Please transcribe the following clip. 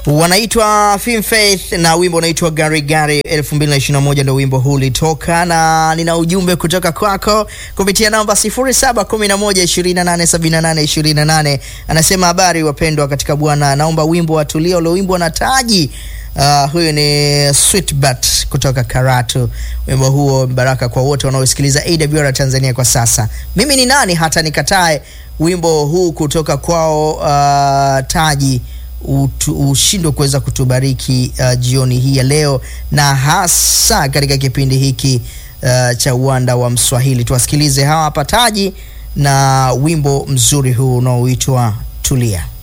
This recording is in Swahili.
wanaitwa Film Faith na wimbo unaitwa Gari Gari 2021 ndio wimbo huu ulitoka, na nina ujumbe kutoka kwako kupitia namba 0711287828. Anasema habari wapendwa katika Bwana, naomba wimbo wa Tulia ulioimbwa na Taji. Uh, huyu ni Sweetbat kutoka Karatu. Wimbo huo baraka kwa wote wanaosikiliza AWR Tanzania kwa sasa. Mimi ni nani hata nikatae wimbo huu kutoka kwao uh, Taji ushindwe kuweza kutubariki uh, jioni hii ya leo na hasa katika kipindi hiki uh, cha uwanda wa Mswahili. Tuwasikilize hawa hapa Taji na wimbo mzuri huu unaoitwa Tulia.